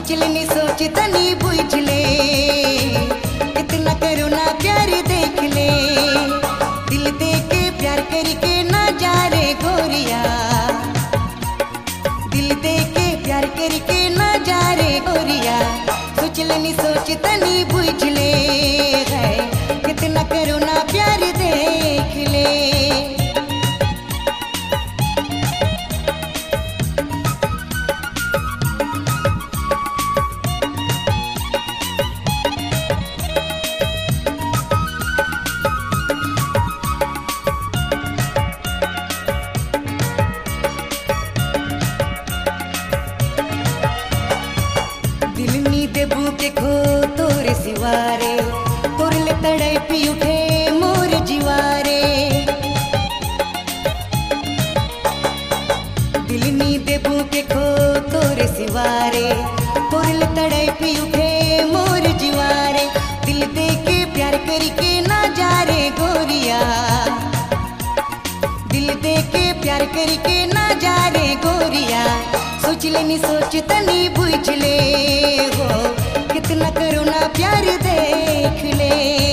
सोच लेनी सोच तनी बुझ ले इतना करुणा प्यार देख ले दिल दे के प्यार करके ना जा रे गोरिया दिल दे के प्यार करके ना जा रे गोरिया सोच लेनी सोच तनी बुझ ले है कितना करुणा प्यार देख ले दिल नी देबू के खो तोरे सिवारे तोरे ले तड़पी उठे मोर जीवारे दिल नी देबू के खो तोरे सिवारे तोरे ले तड़पी उठे मोर जीवारे दिल दे के प्यार करके ना जा रे गोरिया दिल दे के प्यार करके ना जा रे गोरिया सोच लेनी सोच तनी बुझ ले हो कितना करुणा प्यार देख ले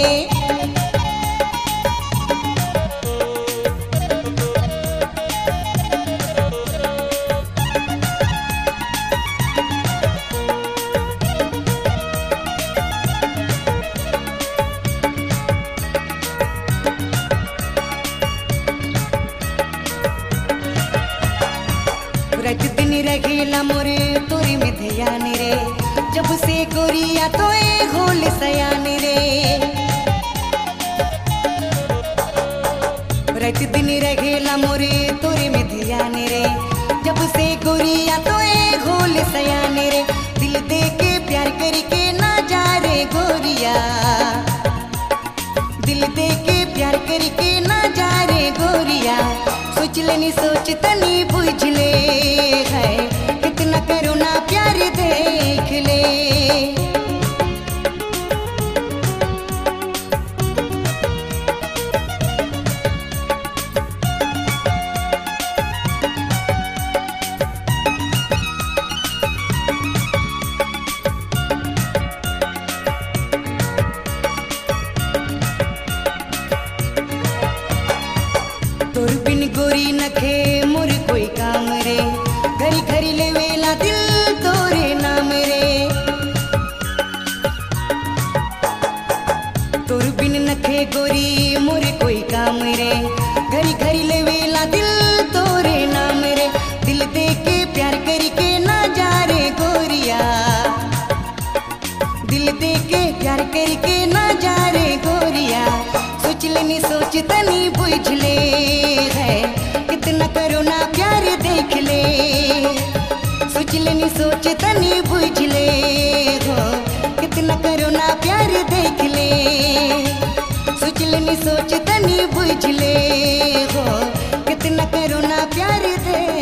रज दिन रगेला मोरे तोरी में ध्यान रे जब से गोरिया तो ए होल सयान रे रज दिन रगेला मोरे तोरे में ध्यान रे जब से गोरिया तो ए होल सयान रे दिल दे के प्यार करके ना जा रे गोरिया दिल दे के प्यार करके ना जा रे गोरिया सोच लेनी सोच तनी बुझ ले है कितना करुणा प्यार देख ले तोर बिन गोरी नखे मोर कोई काम रे घरी घरी ले वेला दिल तोरे नाम रे तोर बिन नखे गोरी मोर कोई काम रे घरी घरी ले वेला दिल तोरे नाम रे दिल दे के प्यार करके ना जा रे गोरिया दिल दे के प्यार करके ना जा रे गोरिया सोच लेनी सोच तनी बुझ ले है कितना करुणा प्यार देख ले सोच लेनी सोच तनी बुझ ले हो कितना करुणा प्यार देख ले सोच लेनी सोच तनी बुझ ले हो कितना करुणा प्यार देख